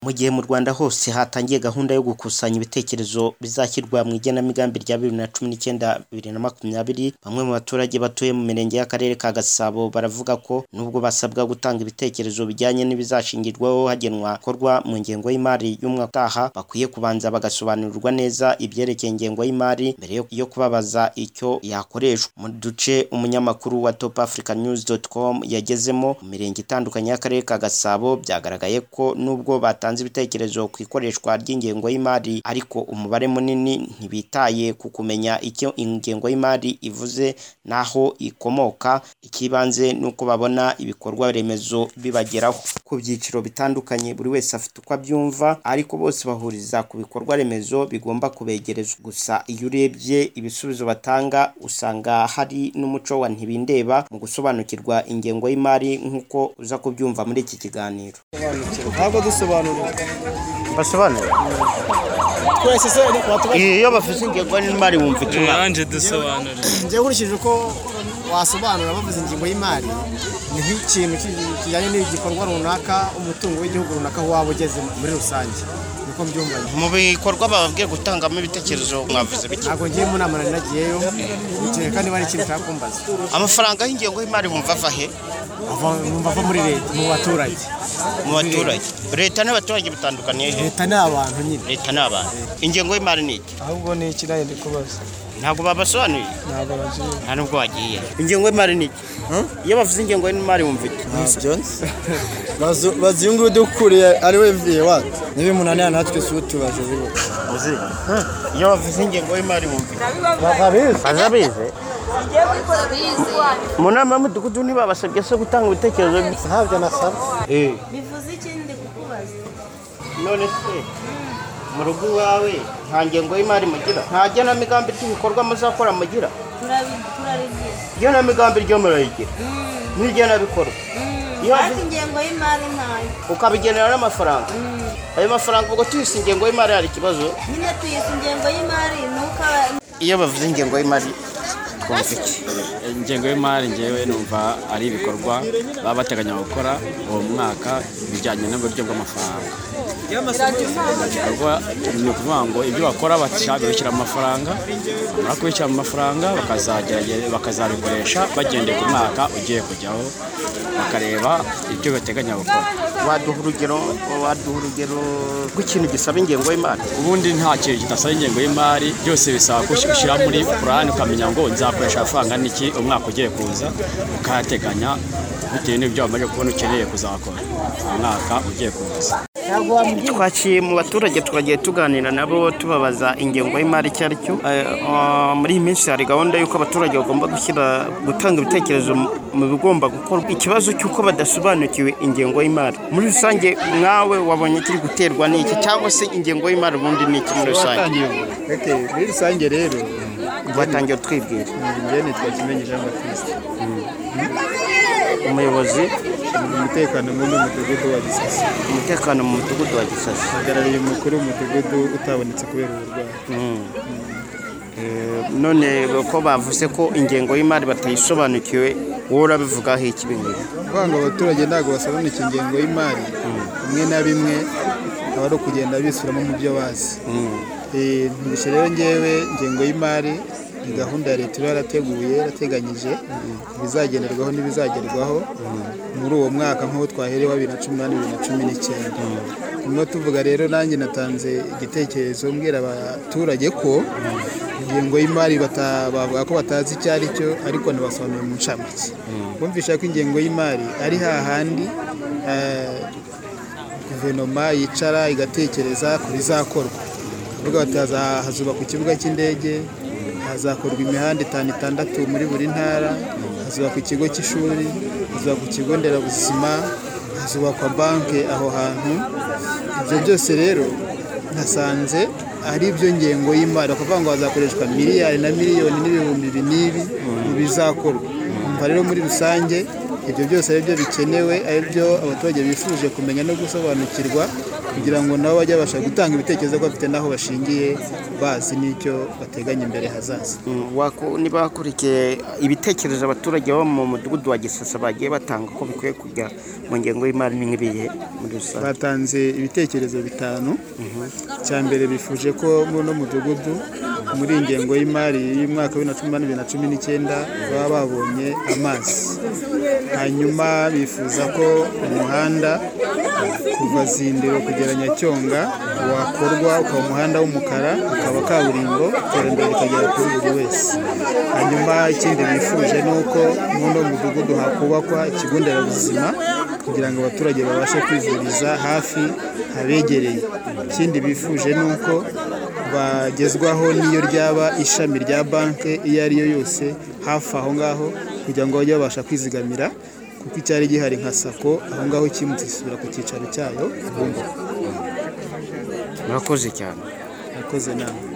Mu gihe mu Rwanda hose hatangiye gahunda yo gukusanya ibitekerezo bizashyirwa mu igenamigambi rya bibiri na cumi n'icyenda bibiri na makumyabiri, bamwe mu baturage batuye mu mirenge y'Akarere ka Gasabo baravuga ko nubwo basabwa gutanga ibitekerezo bijyanye n'ibizashingirwaho hagenwa ibikorwa mu ngengo y'imari y'umwaka utaha, bakwiye kubanza bagasobanurirwa neza ibyerekeye ingengo y'imari mbere yo kubabaza icyo yakoreshwa. Mu duce umunyamakuru wa Top Africa News dot com yagezemo mu mirenge itandukanye y'Akarere ka Gasabo byagaragaye ko nubwo batanze ibitekerezo ku ikoreshwa ry'ingengo y'imari ariko umubare munini ntibitaye ku kumenya icyo ingengo y'imari ivuze n'aho ikomoka, icy'ibanze ni uko babona ibikorwa remezo bibageraho. Ku byiciro bitandukanye buri wese afite uko abyumva ariko bose bahuriza ku bikorwa remezo bigomba kubegerezwa. Gusa iyo urebye ibisubizo batanga usanga hari n'umuco wa ntibindeba mu gusobanukirwa ingengo y'imari nk'uko uza kubyumva muri iki kiganiro. ntabwo dusobanura Basobanura twese se watubashije iyo bavuze ingengo y'imari wumva icyo Yanje dusobanura. nkurikije uko wasobanura bavuze ingingo y'imari ni nk'ikintu ki- kijyanye n'igikorwa runaka umutungo w'igihugu runaka aho waba ugeze muri rusange niko mbyumva njye. mu bikorwa bababwiye gutangamo ibitekerezo mwavuze bike ntabwo ngiye mu nama nari nagiyeyo kereka kandi hari ikintu ushaka kumbaza amafaranga y'ingengo y'imari bumva ava he Ava- numva ava muri leta mu baturage mu baturage leta n'abaturage bitandukaniye he leta ni abantu nyine leta ni abantu ingengo y'imari ni iki ahubwo ni ikirayi ndi kubaza ntabwo babasobanuriye ntabwo bagiye nta nubwo wagiye ingengo y'imari ni iki iyo bavuze ingengo y'imari wumva iki ntabyo bazi uyu nguyu udukuriye ari we mvuye wati niba munaniye natwe si utubaje iyo bavuze ingengo y'imari wumva iki babizi bazabize mu nama y'umudugudu ntibabasabye se gutanga ibitekerezo bye? ntabyo nasaba bivuze ikindi kukubaza none se mu rugo iwawe nta ngengo y'imari mugira nta genamigambi ry'ibikorwa muzakora mugira Turabi- turarigira igenamigambi ryo murayigira n'igenabikorwa Iyo ariko azi- ingengo y'imari ntayo ukabigenera n'amafaranga ayo mafaranga ubwo tuyise ingengo y'imari hari ikibazo nyine tuyise ingengo y'imari ntukaba iyo bavuze ingengo y'imari twumva iki ingengo y'imari ngewe numva ari ibikorwa baba bateganya gukora uwo mwaka bijyanye n'uburyo bw'amafaranga ibikorwa ni ukuvuga ngo ibyo bakora bashaka kubishyira mu mafaranga bamara kubishyira mu mafaranga bakazagerage- bakazabikoresha bagendeye ku mwaka ugiye kujyaho bakareba ibyo bateganya gukora waduha urugero waduha urugero rw'ikintu gisaba ingengo y'imari ubundi nta kintu kidasaba ingengo y'imari byose bisaba gushyira muri purani ukamenya ngo nzakoresha amafaranga niki umwaka ugiye kuza ukayateganya bitewe n'ibyo wamaze kubona ukeneye kuzakora umwaka ugiye kuza twaciye mu baturage twagiye tuganira nabo tubabaza ingengo y'imari icyo ari cyo Eh, eh, muri iyi minsi hari gahunda y'uko abaturage bagomba gushyira gutanga ibitekerezo mu- mu bigomba gukorwa ikibazo cy'uko badasobanukiwe ingengo y'imari muri rusange mwawe wabonye kiri guterwa n'iki cyangwa se ingengo y'imari ubundi ni iki muri rusange muri rusange rero watangiye twibwira njye nitwa kimenyi jean batiste umuyobozi umutekano muri uyu mudugudu wa gisasi umutekano mu mudugudu wa gisashi hagarariye umukuru w'umudugudu utabonetse kubera uburwayi Eh, none ko bavuze ko ingengo y'imari batayisobanukiwe wowe urabivugaho iki ibi ngibi kuvuga ngo abaturage ntabwo basobanukira ingengo y'imari bimwe na bimwe aba ari ukugenda bisuramo mu byo bazi Eh, ntibishye rero ngewe ingengo y'imari ni gahunda ya leta iba yarateguye yarateganyije ibizagenderwaho n'ibizagerwaho muri uwo mwaka nk'uwo twaherewe bibiri na cumi n'umunani bibiri na cumi n'icyenda turimo tuvuga rero nanjye natanze igitekerezo mbwira abaturage ko ingengo y'imari bata- bavuga ko batazi icyo ari cyo ariko ntibasobanuriye mu ncamake bumvisha ko ingengo y'imari ari hahandi eh, guverinoma yicara igatekereza ku bizakorwa kuvuga bati haza- hazubakwa ikibuga cy'indege hazakorwa imihanda itanu itandatu muri buri ntara hazubakwa ikigo cy'ishuri hazubakwa ikigo nderabuzima hazubakwa banki aho hantu ibyo byose rero nasanze ari byo ngengo y'imari bakavuga ngo hazakoreshwa miliyari na miliyoni n'ibihumbi ibi n'ibi mu bizakorwa umva rero muri rusange ibyo byose ari byo bikenewe ari byo abaturage bifuje kumenya no gusobanukirwa kugira ngo nabo bajye babasha gutanga ibitekerezo ko bafite n'aho bashingiye bazi n'icyo bateganya imbere hazaza niba wakurikiye ibitekerezo abaturage bo mu mudugudu wa gisasa bagiye batanga ko bikwiye kujya mu ngengo y'imari n'ibiye muri rusange batanze ibitekerezo bitanu cya mbere bifuje ko muri uno mudugudu muri iyi ngengo y'imari y'umwaka wa bibiri na cumi na bibiri na cumi n'icyenda baba babonye amazi hanyuma bifuza ko umuhanda kuva zindiro kugera nyacyonga wakorwa ukaba umuhanda w'umukara ukaba kaburimbo iterambere rikagera kuri buri wese hanyuma ikindi bifuje ni uko muri uno mudugudu hakubakwa ikigo nderabuzima kugira ngo abaturage babashe kwivuriza hafi habegereye ikindi bifuje ni uko bagezwaho n'iyo ryaba ishami rya banki iyo ari yo yose hafi aho ngaho kugira ngo bajye babasha kwizigamira kuko icyari gihari nka sako aho ngaho kimutse isubira ku cyicaro cyayo bumva murakoze cyane yakoze nama